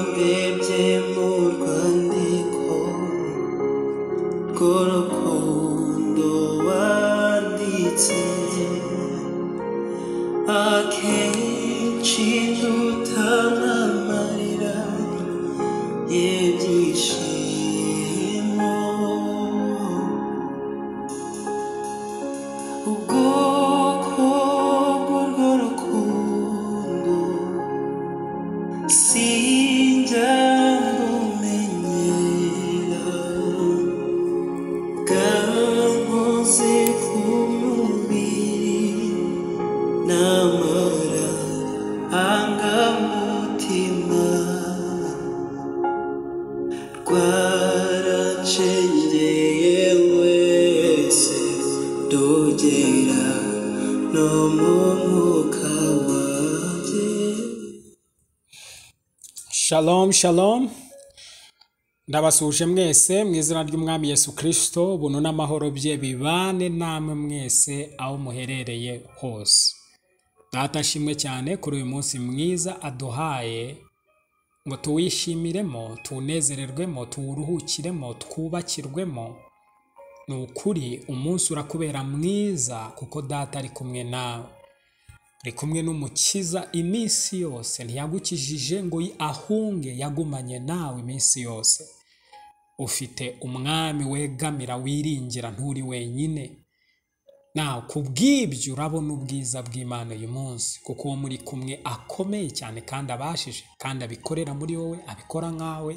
ndebye mu rwandiko rw'urukundo wanditse akenshi dutanamarira y'ibyishimo ubwoko bw'urwo rukundo sinjya rumenyera Kankoze ku mubiri n'amara angamutima rwaracengeye wese ndogera no mu mwuka wanjye Shalom, shalom. Ndabasuje mwese mu izina ry'Umwami Yesu Kristo, ubuntu n'amahoro bye bibane namwe mwese aho muherereye hose. Data ashimwe cyane kuri uyu munsi mwiza aduhaye ngo tuwishimiremo, tunezererwemo, tuwuruhukiremo, twubakirwemo. Ni ukuri umunsi urakubera mwiza kuko Data ari kumwe nawe. ari kumwe n'umukiza iminsi yose ntiyagukijije ngo yi- ahunge yagumanye nawe iminsi yose ufite umwami wegamira wiringira nturi wenyine nawe ku bw'ibyo urabona ubwiza bw'imana uyu munsi kuko uwo muri kumwe akomeye cyane kandi abashije kandi abikorera muri wowe abikora nkawe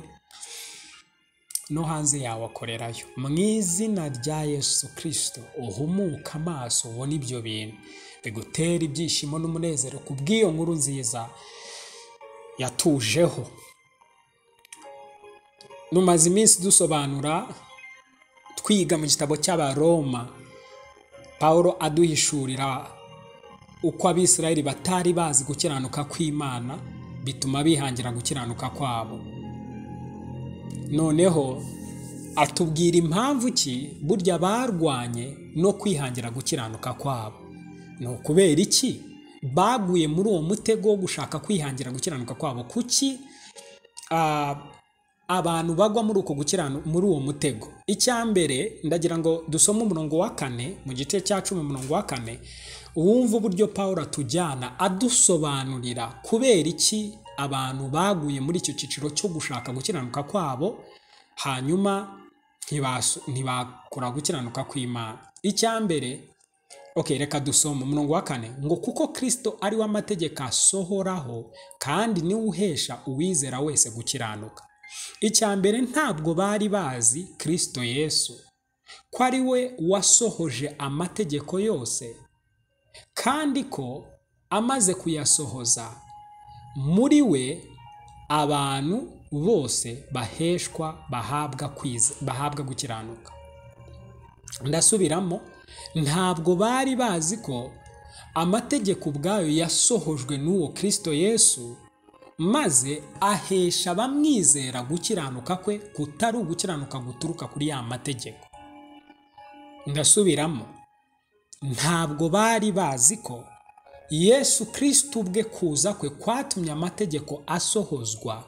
no hanze yawe akorerayo mu izina rya yesu kirisito uhumuke amaso ubone ibyo bintu bigutera ibyishimo n'umunezero ku bw'iyo nkuru nziza yatujeho rumaze iminsi dusobanura twiga mu gitabo cy'abaroma pawulo aduhishurira uko abisirayeli batari bazi gukiranuka kw'imana bituma bihangira gukiranuka kwabo noneho atubwira impamvu ki burya barwanye no kwihangira gukiranuka kwabo ni ukubera iki baguye muri uwo mutego wo gushaka kwihangira gukiranuka kwabo kuki ah, abantu bagwa muri uko gukiranu muri uwo mutego icyambere ndagira ngo dusome umurongo wa kane mu gice cya cumi umurongo wa kane wumva uburyo pawulo atujyana adusobanurira kubera iki abantu baguye muri icyo cyiciro cyo gushaka gukiranuka kwabo hanyuma ntibasu- ntibakora gukiranuka kw'imana icyambere Ok, reka dusoma umurongo wa kane ngo kuko Kristo ari we amategeko asohoraho kandi niwe uhesha uwizera wese gukiranuka. Icya mbere ntabwo bari bazi Kristo Yesu ko ari we wasohoje amategeko yose kandi ko amaze kuyasohoza muri we abantu bose baheshwa bahabwa kwiza, bahabwa gukiranuka. ndasubiramo ntabwo bari bazi ko amategeko ubwayo yasohojwe n'uwo Kristo Yesu maze ahesha abamwizera gukiranuka kwe kutari ugukiranuka guturuka kuri ya mategeko ndasubiramo ntabwo bari bazi ko Yesu Kristo ubwe kuza kwe kwatumye amategeko asohozwa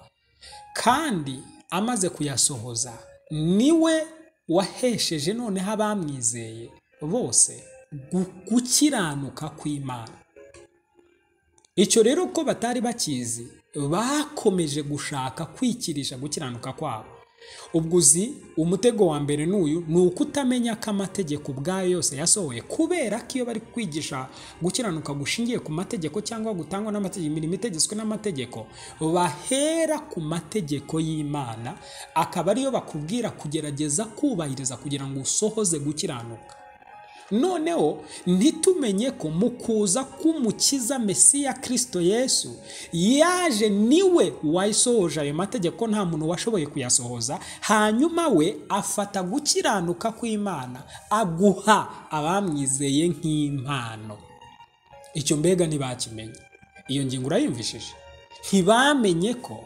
kandi amaze kuyasohoza niwe wahesheje noneho abamwizeye bose gu- gukiranuka kw'imana icyo rero ko batari bakizi bakomeje gushaka kwikirisha gukiranuka kwabo ubwo uzi umutego wa mbere n'uyu ni uko utamenya ko amategeko ubwayo yose yasohoye kubera ko iyo bari kwigisha gukiranuka gushingiye ku mategeko cyangwa gutangwa n'amategeko imirimo itegetswe n'amategeko bahera ku mategeko y'imana akaba ariyo bakubwira kugerageza kubahiriza kugira ngo usohoze gukiranuka noneho ntitumenye ko mu kuza k'umukiza mesiya kirisito yesu yaje niwe wasohoje ayo mategeko nta muntu washoboye kuyasohoza hanyuma we afata gukiranuka kw'imana aguha abamwizeye nk'impano icyo mbega ntibakimenye iyo ngingo urayumvishije ntibamenye ko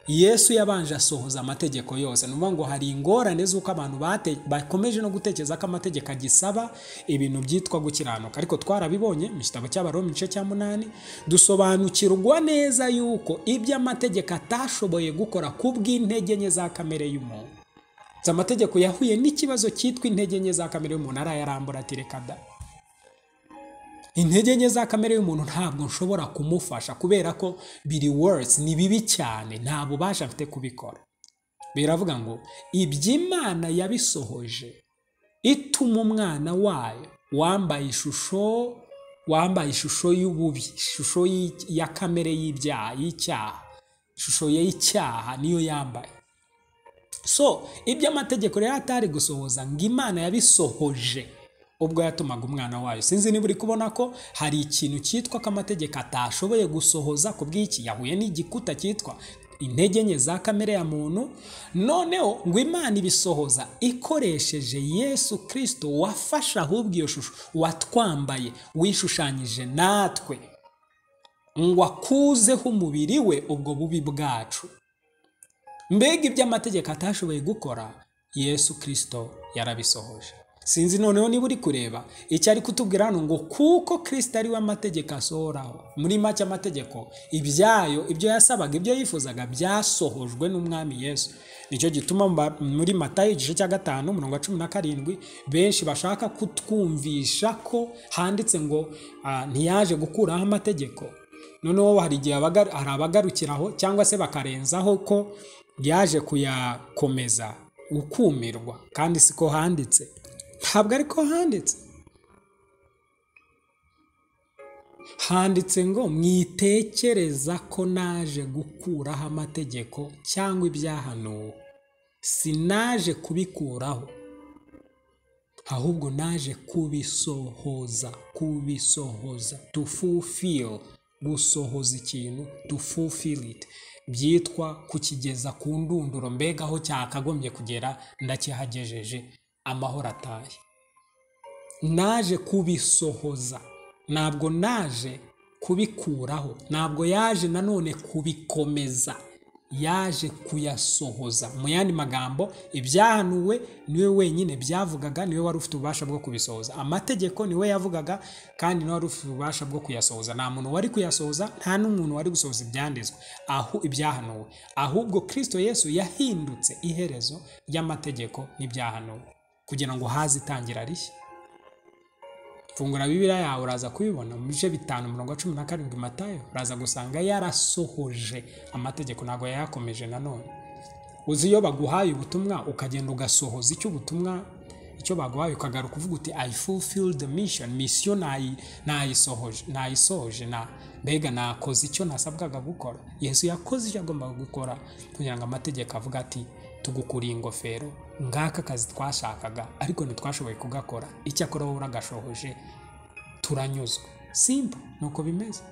yesu yabanje asohoza amategeko yose ni ukuvuga ngo hari ingorane z'uko abantu bate- bakomeje no gutekereza ko amategeko agisaba ibintu byitwa gukiranuka ariko twarabibonye mu gitabo cy'abaroma igice cya munani dusobanukirwa neza yuko ibyo amategeko atashoboye gukora ku bw'intege nke za kamere y'umuntu Nzi amategeko yahuye n'ikibazo cyitwa intege nke za kamere y'umuntu arayarambura ati reka da intege nke za kamere y'umuntu ntabwo nshobora kumufasha kubera ko biri worse ni bibi cyane nta bubasha mfite kubikora biravuga ngo iby'imana yabisohoje ituma umwana wayo wambaye ishusho wambaye ishusho y'ububi ishusho y'i- ya kamere y'ibyaha y'icyaha ishusho ye y'icyaha niyo yambaye so ibyo amategeko rero atari gusohoza ngo imana yabisohoje ubwo yatumaga umwana wayo sinzi niba uri kubona ko hari ikintu cyitwa ko amategeko atashoboye gusohoza ku bw'iki yahuye n'igikuta cyitwa intege nke za kamere ya muntu noneho ngo imana ibisohoza ikoresheje yesu kirisito wafashe ahubwo iyo shusho watwambaye wishushanyije natwe ngo akuzeho umubiri we ubwo bubi bwacu mbega ibyo amategeko atashoboye gukora yesu kirisito yarabisohoje sinzi noneho niba uri kureba icyo ari kutubwira hano ngo kuko kirisito ari we amategeko asohoraho muri make amategeko ibyayo ibyo yasabaga ibyo yifuzaga byasohojwe n'umwami yesu nicyo gituma mba- muri matayo igice cya gatanu umurongo wa cumi na karindwi benshi bashaka kutwumvisha ko handitse ngo ah, ntiyaje gukuraho amategeko noneho hari igihe abaga- hari abagarukiraho cyangwa se bakarenzaho ko yaje kuyakomeza ukumirwa kandi siko handitse ntabwo ariko handitse handitse ngo mwitekereza ko naje gukuraho amategeko cyangwa ibyahanuwe sinaje kubikuraho ahubwo naje kubisohoza kubisohoza to fulfill gusohoza ikintu to fulfill it byitwa kukigeza ku ndunduro mbega aho cyakagombye kugera ndakihagejeje amahoro ataye naje kubisohoza ntabwo naje kubikuraho ntabwo yaje nanone kubikomeza yaje kuyasohoza mu yandi magambo ibyahanuwe niwe wenyine byavugaga niwe wari ufite ububasha bwo kubisohoza amategeko niwe yavugaga kandi niwe wari ufite ububasha bwo kuyasohoza nta muntu wari kuyasohoza nta n'umuntu wari gusohoza ibyanditswe aho ibyahanuwe ahubwo kristo yesu yahindutse iherezo ry'amategeko n'ibyahanuwe kugira ngo haze itangira rishya fungura bibiriya yawe uraza kubibona mu bice bitanu mirongo cumi na karindwi matayo uraza gusanga yarasohoje amategeko ntabwo yayakomeje nanone uzi iyo baguhaye ubutumwa ukagenda ugasohoza icyo ubutumwa icyo baguhaye ukagaruka uvuga uti i fulfill the mission misiyo nayi- nayisohoje nayisohoje na mbega nakoze icyo nasabwaga gukora yesu yakoze icyo yagombaga gukora kugira ngo amategeko avuga ati tugukuriye ingofero ngaka akazi twashakaga ariko ntitwashoboye kugakora icyakora wowe uragashohoje turanyuzwe simba ni uko bimeze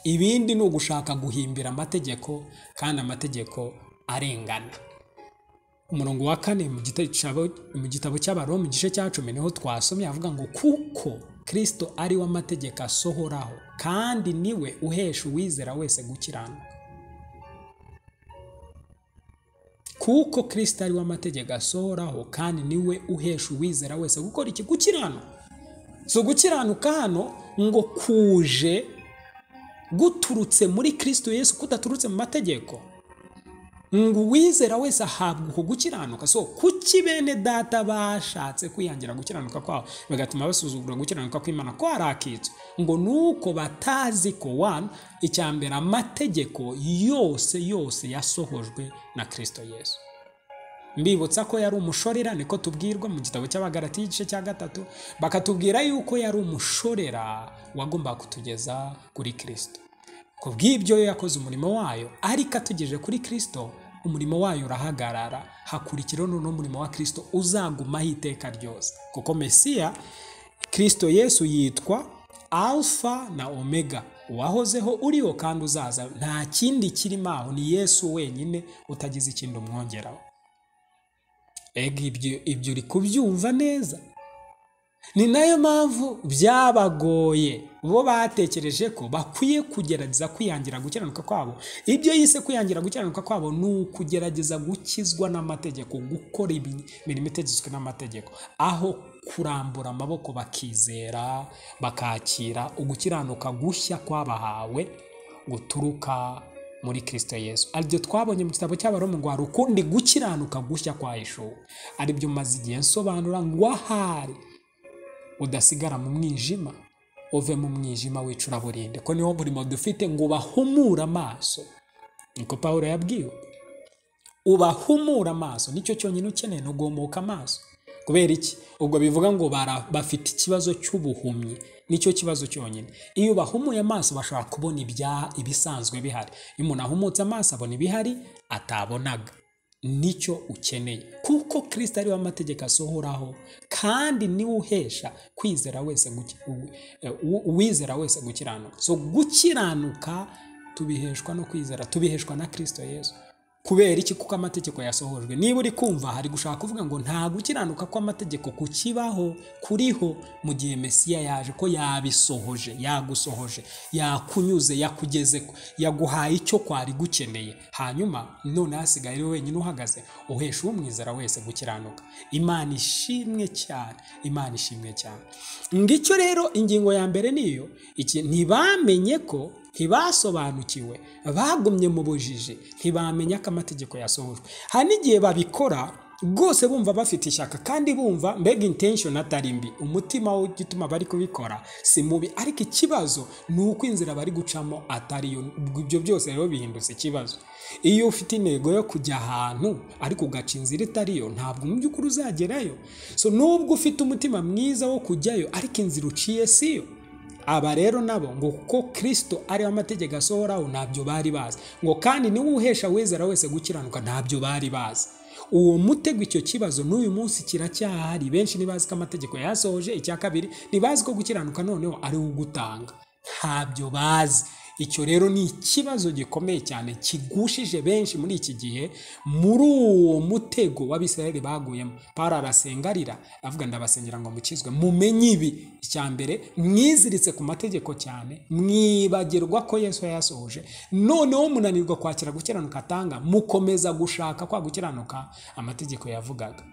ibindi ni ugushaka guhimbira amategeko kandi amategeko arengana umurongo wa kane mu gitabo, mu gitabo cy'abaroma igice cya cumi niho twasomye avuga ngo kuko kristo ari we amategeko asohoraho kandi niwe uhesha uwizera wese gukiranuka kuko kristo ari we amategeko asohoraho kandi niwe uhesha uwizera wese gukora iki gukiranuka so gukiranuka hano ngo kuje guturutse muri kristo yesu kudaturutse mu mategeko ngo uwizera wese ahabwa uko gukiranuka so kuki bene data bashatse kwihangira gukiranuka kwabo bigatuma basuzugura gukiranuka kw'imana kwari akitso ngo nuko batazi ko one icya mbere amategeko yose yose yasohojwe na kristo yesu mbibutsa ko yari umushorera niko tubwirwa mu gitabo cy'abagarati igice cya gatatu bakatubwira yuko yari umushorera wagombaga kutugeza kuri kristo ku bw'ibyo yo yakoze umurimo wayo ariko atugejeje kuri kristo umurimo wayo urahagarara hakurikiraho noneho umurimo wa kristo uzagumaho iteka ryose kuko mesiya kristo yesu yitwa alfa na omega uwahozeho uriho kandi uzaza nta kindi kirimo aho ni yesu wenyine utagize ikindi umwongeraho ega ibyo ibyo uri kubyumva neza ni nayo mpamvu byabagoye bo batekereje ko bakwiye kugerageza kwiyangira gukiranuka kwabo ibyo yise kwiyangira gukiranuka kwabo ni ukugerageza gukizwa n'amategeko gukora imirimo itegetswe n'amategeko aho kurambura amaboko bakizera bakakira ugukiranuka gushya kwabahawe guturuka muri kirisito yesu aribyo twabonye mu gitabo cy'abaroma ngo hari ukundi gukiranuka gushya kwa yeshuwa aribyo maze igihe nsobanura ngo ahari udasigara mu mwijima uve mu mwijima w'icuraburinde ko niwo murimo dufite ngo ubahumure amaso niko paul yabwiwe ubahumure amaso nicyo cyonyine ukeneye ni uguhumuka amaso kubera iki ubwo bivuga ngo bafite ikibazo cy'ubuhumyi nicyo kibazo cyonyine iyo bahumuye amaso bashobora kubona ibisanzwe bihari iyo umuntu ahumutse amaso abona ibihari atabonaga nicyo ukeneye kuko kirisita ariwe amategeko asohoraho kandi niwe uhesha kwizera wese uwizera wese gukiranuka so gukiranuka tubiheshwa no kwizera tubiheshwa na kirisito yesu kubera iki kuko amategeko yasohojwe niba uri kumva hari gushaka kuvuga ngo nta gukiranuka kw'amategeko kukibaho kuriho mu gihe mesiya yaje ko yabisohoje yagusohoje yakunyuze yakugeze yaguhaye icyo kwari gukeneye hanyuma none hasigaye ari wenyine uhagaze uhesha uw'umwizera wese gukiranuka imana ishimwe cyane imana ishimwe cyane ngicyo rero ingingo ya mbere niyo ntibamenye ko ntibasobanukiwe bagumye mu bujiji ntibamenya ko amategeko yasohojwe hari n'igihe babikora rwose bumva bafite ishyaka kandi bumva mbega intenshoni atari mbi umutima w'igituma bari kubikora si mubi ariko ikibazo ni uko inzira bari gucamo atari yo ibyo byose rero bihindutse ikibazo iyo ufite intego yo kujya ahantu ariko ugaca inzira itari yo ntabwo mu by'ukuri uzagerayo so nubwo ufite umutima mwiza wo kujyayo ariko inzira uciye si yo aba rero nabo ngo kuko kirisito ariho amategeko asohoraho ntabyo bari bazi ngo kandi niwe uhesha wizera wese gukiranuka ntabyo bari bazi uwo mutego icyo kibazo n'uyu munsi kiracyahari benshi ntibazi ko amategeko yasohoje icya kabiri ntibazi ko gukiranuka noneho ari wo ugutanga ntabyo bazi icyo rero ni ikibazo gikomeye cyane kigushije benshi muri iki gihe muri uwo mutego w'abisirayeli baguyemo pari arasengarira avuga ndabasengera ngo mukizwe mumenye ibi icya mbere mwiziritse ku mategeko cyane mwibagirwa ko yesu yayasohoje noneho munanirwa kwakira gukiranuka atanga mukomeza gushaka kwa gukiranuka amategeko yavugaga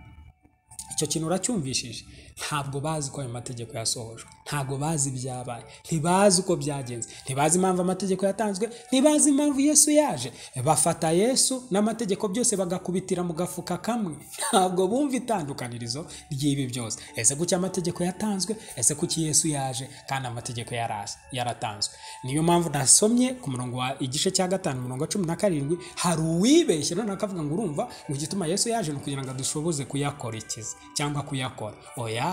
icyo kintu uracyumvishije ntabwo bazi ko ayo mategeko yasohojwe ntabwo bazi ibyabaye ntibazi uko byagenze ntibazi impamvu amategeko yatanzwe ntibazi impamvu yesu yaje bafata yesu n'amategeko byose bagakubitira mu gafuka kamwe ntabwo bumva itandukanirizo ry'ibi byose ese kuki amategeko yatanzwe ese kuki yesu yaje kandi amategeko yaratanzwe niyo mpamvu nasomye ku murongo wa igice cya gatanu umurongo wa cumi na karindwi hari uwibeshye noneho akavuga ngo urumva ngo igituma yesu yaje ni ukugira ngo adushoboze kuyakurikiza cyangwa kuyakora oya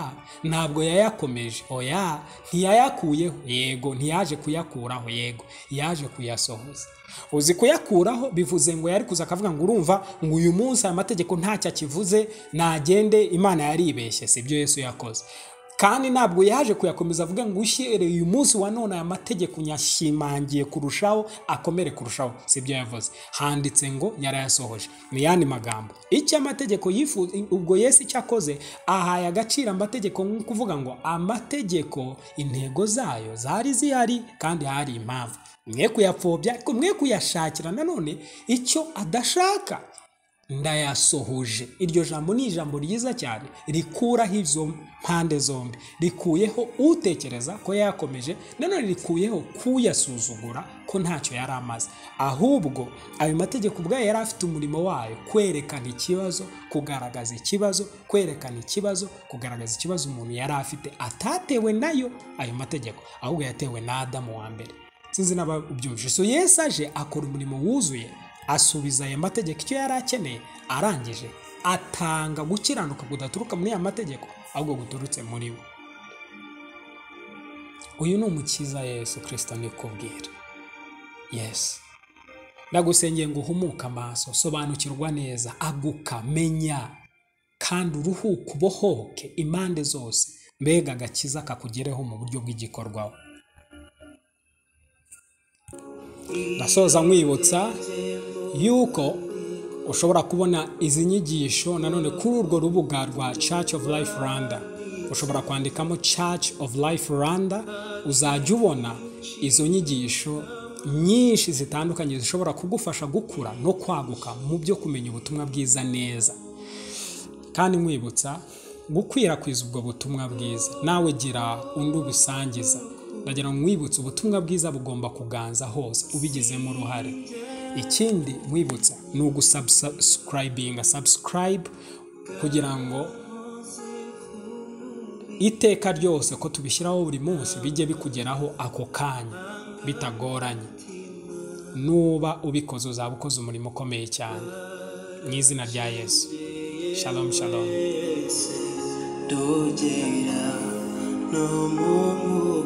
ntabwo yayakomeje oya ntiyayakuyeho yego ntiyaje kuyakuraho yego yaje kuyasohoza uzi kuyakuraho bivuze ngo yari kuza akavuga ngo urumva ngo uyu munsi aya mategeko ntacyo akivuze nagende imana yaribeshye si byo yesu yakoze kandi ntabwo yaje kuyakomeza avuga ngo ushyireye uyu munsi wa none aya mategeko nyashimangiye kurushaho akomere kurushaho si byo yavuze handitse ngo yarayasohoje ni yandi magambo icyo amategeko yifuza ubwo yesu icyo akoze ahaye agaciro amategeko nko kuvuga ngo amategeko intego zayo zari zihari kandi hari impamvu mwe kuyapfobya ariko mwe kuyashakira nanone icyo adashaka ndayasohoje iryo jambo ni ijambo ryiza cyane rikuraho izo mpande zombi rikuyeho utekereza ko yakomeje nanone rikuyeho kuyasuzugura ko ntacyo yari amaze ahubwo ayo mategeko ubwayo yari afite umurimo wayo kwerekana ikibazo kugaragaza ikibazo kwerekana ikibazo kugaragaza ikibazo umuntu yari afite atatewe nayo ayo mategeko ahubwo yatewe na adamu wa mbere sinzi n'ababyumvise so yesu aje akora umurimo wuzuye asubiza aya mategeko icyo yari akeneye arangije atanga gukiranuka kudaturuka muri aya mategeko ahubwo guturutse muri we uyu ni umukiza yesu kirisita nikubwira yesu ndagusengeye ngo uhumuke amaso sobanukirwa neza aguka menya kandi uruhuke ubohoke impande zose mbega agakiza kakugereho mu buryo bw'igikorwaho ndasoza nkwibutsa yuko ushobora kubona izi nyigisho nanone kuri urwo rubuga rwa church of life rwanda ushobora kwandikamo church of life rwanda uzajya ubona izo nyigisho nyinshi zitandukanye zishobora kugufasha gukura no kwaguka mu byo kumenya ubutumwa bwiza neza kandi nkwibutsa gukwirakwiza ubwo butumwa bwiza nawe gira undi ubusangiza ndagira ngo nkwibutse ubutumwa bwiza bugomba kuganza hose ubigizemo uruhare ikindi nkwibutsa ni ugusubscribinga subscribe kugira ngo iteka ryose ko tubishyiraho buri munsi bijye bikugeraho ako kanya bitagoranye nuba ubikoze uzaba ukoze umurimo ukomeye cyane mu izina rya yesu shalom shalom ndogera no mu